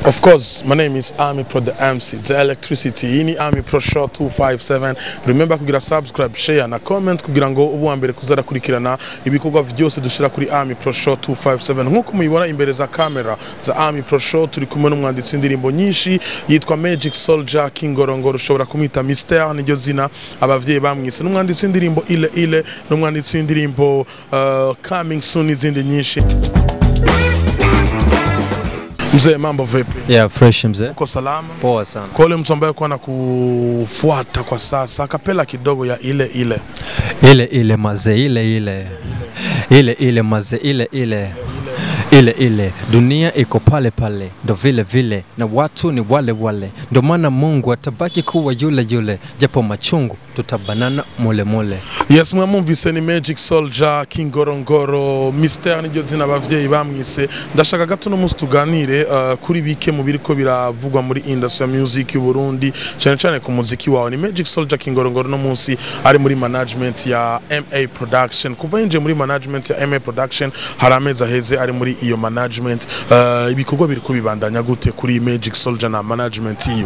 Of course, my name is Army Pro the MC, the electricity. Hii ni Army Pro Show 257. Remember kugira subscribe, share na comment kugira ngo ubu wa mbere kuzara kurikirana ibikorwa byose dushira kuri Army Pro Show 257. Nkuko muyibona imbere za kamera za Army Pro Show turi kumwe n'umwanditsi w'indirimbo nyinshi yitwa Magic Soldier Kingorongoro ushobora kumwita Mister niryo zina abavyeyi bamwise. N'umwanditsi w'indirimbo ile ile n'umwanditsi w'indirimbo uh, Coming Soon n'izindi nyinshi. Mzee, mambo vipi? Yeah, fresh mzee. Uko salama? Poa sana. Kwa ule mtu ambaye kuwa kufuata kwa sasa, kapela kidogo ya ile ile Ile ile maze ile ile. Ile ile maze ile ile. Ile ile dunia iko pale pale, ndo vile vile, na watu ni wale wale, ndo maana Mungu atabaki kuwa yule yule, japo machungu tutabanana mule mule. yes mwamumvise ni Magic Soldier Kingorongoro Mister niryo zina abavyeyi bamwise ndashaka gato no musi tuganire uh, kuri bike mu biriko biravugwa muri industry ya music y'u Burundi cyane cyane ku muziki wawe ni Magic Soldier Kingorongoro no munsi ari muri management ya MA Production kuva yinjiye muri management ya MA Production hari amezi aheze ari muri iyo management uh, ibikorwa biriko bibandanya gute kuri Magic Soldier na management iyo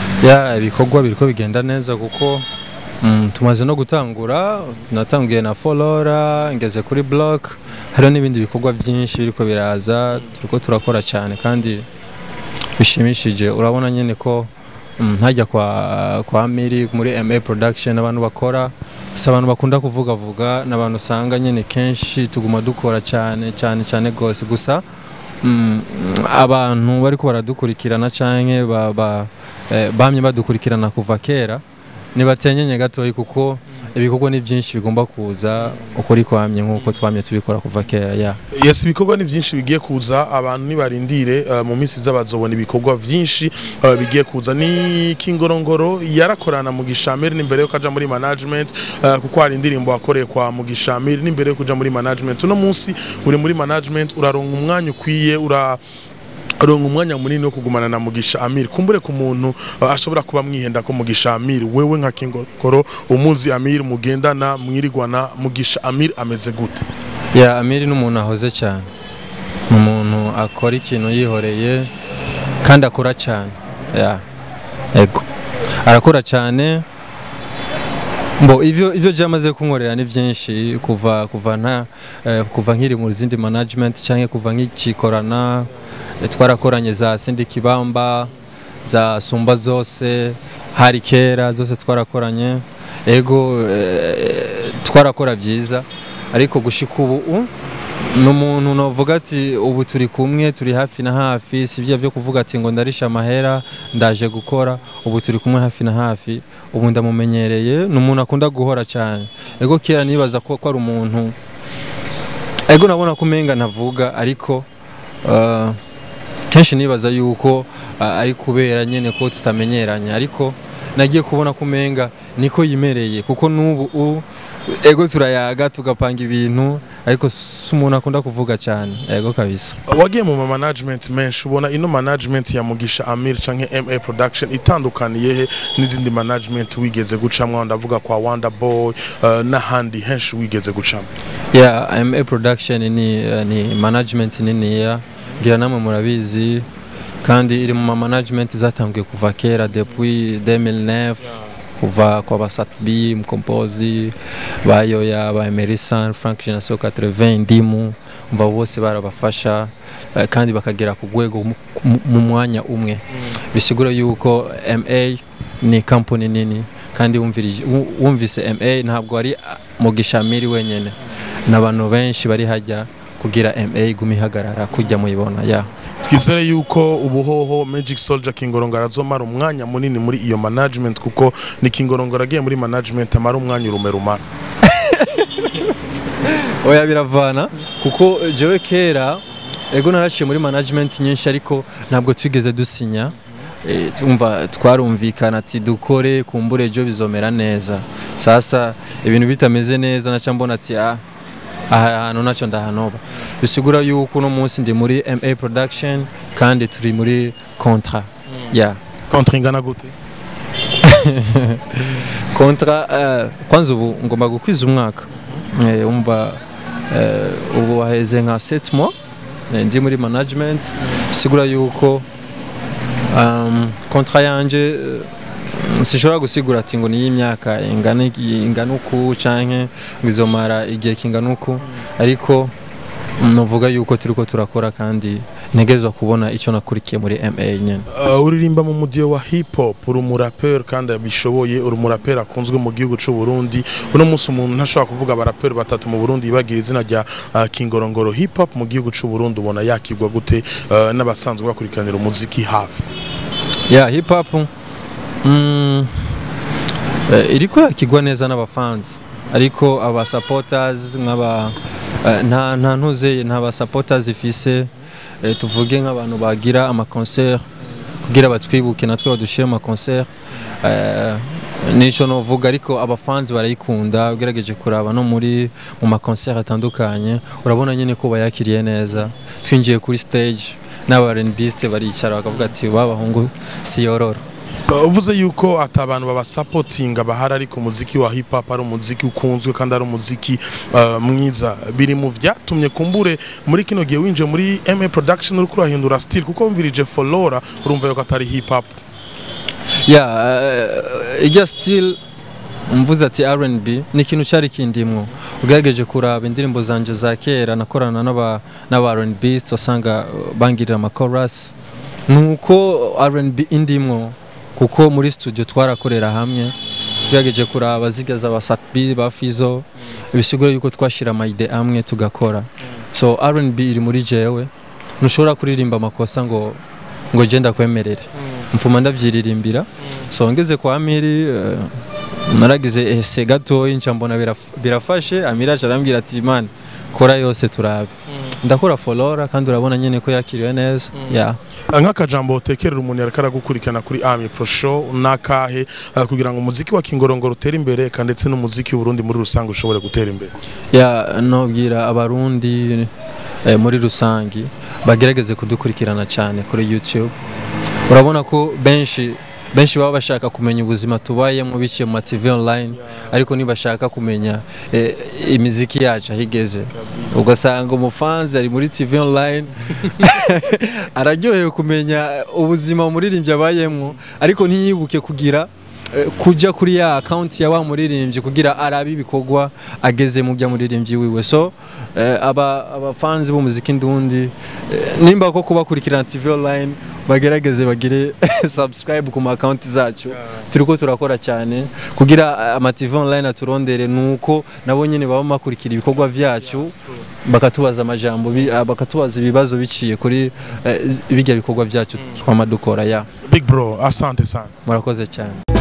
Ya ibikorwa biriko bigenda neza kuko mm, tumaze no gutangura natangiye na folora ngeze kuri block hariho n'ibindi bikorwa byinshi biriko biraza turiko turakora cyane kandi bishimishije urabona nyine ko mm, ntajya kwa kwa Miri muri MA production abantu bakora si abantu bakunda kuvugavuga n'abantu usanga nyine kenshi tuguma dukora cyane cyane cyane rwose gusa mm, abantu bariko baradukurikirana canke ba, ba, eh, bamye badukurikirana kuva kera nibatenyenye gatoyi kuko ibikorwa ni byinshi bigomba kuza ukuri kwamye nk'uko twamye tubikora kuva kera ya yes ibikorwa ni byinshi bigiye kuza abantu nibarindire uh, mu minsi z'abazobona ibikorwa byinshi uh, bigiye kuza ni kingorongoro yarakorana mu gishamiri n'imbere yo kaja muri management uh, kuko hari indirimbo wakoreye kwa mu gishamiri n'imbere yo kuja muri management uno munsi uri muri management uraronka umwanya ukwiye ura ronka umwanya munini wo kugumana na Mugisha Amir kumbure ku muntu uh, ashobora kuba mwihenda ko Mugisha Amir wewe nka Kingorongoro umuzi Amir mugendana mwirigwana Mugisha Amir ameze gute ya Amiri n'umuntu ahoze cyane ni umuntu akora ikintu yihoreye kandi akora cyane ya ego arakora cyane mbo ivyo ivyo byamaze kunkorera ni byinshi kuva kuva nta eh, kuva nkiri mu zindi management cyangwa kuva nk'ikikorana eh, twarakoranye za Sindi Kibamba za Sumba zose hari kera zose twarakoranye ego eh, twarakora byiza ariko gushika ubu u- ni umuntu navuga ati ubu turi kumwe turi hafi na hafi si byo byo kuvuga ati ngo ndarisha amahera ndaje gukora ubu turi kumwe hafi na hafi ubu ndamumenyereye ni umuntu akunda guhora cyane ego kera nibaza ko ko ari umuntu ego nabona ko umenga ntavuga ariko uh, kenshi nibaza yuko uh, ari kubera nyine ko tutamenyeranye ariko nagiye kubona ko umenga niko yimereye kuko n'ubu u- ego turayaga tugapanga ibintu ariko si umuntu akunda kuvuga cyane ego kabisa wagiye mu ma management menshi ubona ino management ya Mugisha Amir canke MA Production itandukaniye he n'izindi management wigeze gucamwa ndavuga kwa Wonder Boy uh, n'ahandi henshi wigeze gucamwa yeah MA production ni uh, ni management niniya ngira namwe murabizi kandi iri mu ma management zatangiye kuva kera depuis 2009 kuva kwa basatbi mkompozi bayoya ba Emerson Frank Genaso 80 ndimu umva bose barabafasha eh, kandi bakagera ku rwego mu- mu- mu mwanya umwe bisigura yuko MA ni company nini kandi wumvirije- wu- wumvise MA ntabwo ari ah, Mugisha Amiri wenyene n'abantu benshi bari hajya kugira MA iguma ihagarara kujya muyibona ya twizere yuko ubuhoho Magic Soldier Kingorongoro azomara umwanya munini muri iyo management kuko ni Kingorongoro agiye muri management amara umwanya urume rumara oya biravana kuko jewe kera ego naraciye muri management nyinshi ariko ntabwo twigeze dusinya Eh, tumva twarumvikana ati dukore kumbure ejo bizomera neza sasa ibintu bitameze neza naca mbona ati ah aha hantu nacyo ndahanoba bisigura yuko uno munsi ndi muri MA production kandi turi muri contrat ya contre ingana gute kontra eh, kwanza ubu ngomba gukwiza umwaka Eh, umva eh, ubu waheze nka 7 mois eh, ndi muri management bisigura yuko um, kontra yanje uh, sishobora gusigura ati ngo niyi myaka ingana iki- ingana uku canke ngo izomara igihe kingana uku ariko novuga yuko turiko turakora kandi ntegerezwa kubona icyo nakurikiye muri MA nyene Uh, uririmba mu mudiyo wa hip hop uri umuraperi kandi abishoboye uri umuraperi akunzwe mu gihugu cy'u Burundi uno munsi umuntu ntashobora kuvuga abaraperi batatu mu Burundi bagira izina rya uh, Kingorongoro hip hop mu gihugu cy'u Burundi ubona yakigwa gute uh, n'abasanzwe bakurikiranira umuziki hafi ya hip hop mm, eh, iriko yakigwa neza n'abafansi ariko aba supporters nk'aba eh, nta nta ntuze nta ba supporters ifise eh, tuvuge nk'abantu bagira ama concert kugira batwibuke natwe badushire ama concert eh, nico novuga ariko abafansi barayikunda ugerageje kuraba no muri mu ma concert atandukanye urabona nyine ko bayakiriye neza twinjiye kuri stage n'aba R&Biste baricara bakavuga ati babahungu si yororo Uh, uvuze yuko ati abantu babasapotinga bahari ariko umuziki wa hip hop ari umuziki ukunzwe kandi ari umuziki uh, mwiza biri mu vyatumye kumbure muri kino gihe winje muri MA production uriko urahindura style kuko wumvirije Folora urumva yuko atari hip hop ya uh, ijya still mvuze ati R&B ni ikintu cyari kindimwo ugerageje kuraba indirimbo zanje za kera nakorana n'aba n'aba R&B usanga uh, bangirira ama chorus nuko R&B indimwo kuko muri studio twarakorera hamwe ugerageje kuraba ziga za Satbi ba Fizo bisigura yuko twashira amayide amwe tugakora so R&B iri muri jewe ntushobora kuririmba amakosa ngo ngo je ndakwemerere mfuma ndavyiririmbira so ngeze kwa Amiri uh, naragize ese gatoyi nca mbona biraf- birafashe Amiri aca arambwira ati man kora yose turabe ndakora folora kandi urabona nyene ko yakiriwe neza yeah. nk'akajambo utekerera umuntu yariko aragukurikirana kuri Ami Pro Show nakahe uh, kugira ngo umuziki wa Kingorongoro utere imbere kandi ndetse n'umuziki w'Uburundi muri rusange ushobore gutera imbere ya nobwira abarundi eh, muri rusangi bagerageze kudukurikirana cyane kuri YouTube urabona ko benshi benshi baba bashaka kumenya ubuzima tubayemo biciye mu ma TV online ariko ntibashaka kumenya eh, imiziki yacu aho igeze ugasanga umufanzi ari muri TV online araryohewe kumenya ubuzima umuririmbyi abayemo ariko ntiyibuke kugira eh, kujya kuri ya account ya wa muririmbyi kugira arabe ibikorwa ageze mu bya muririmbyi wiwe so eh, aba abafanzi b'umuziki ndundi eh, nimba ko kubakurikirana TV online bagerageze bagire subscribe ku ma account zacu turiko turakora cyane kugira ama TV online aturondere nuko nabo nyene baba makurikira ibikorwa vyacu bakatubaza amajambo bi- ah, bakatubaza ibibazo biciye kuri eh, z- bijya bikorwa vyacu twama dukora ya Big Bro asante sana murakoze cyane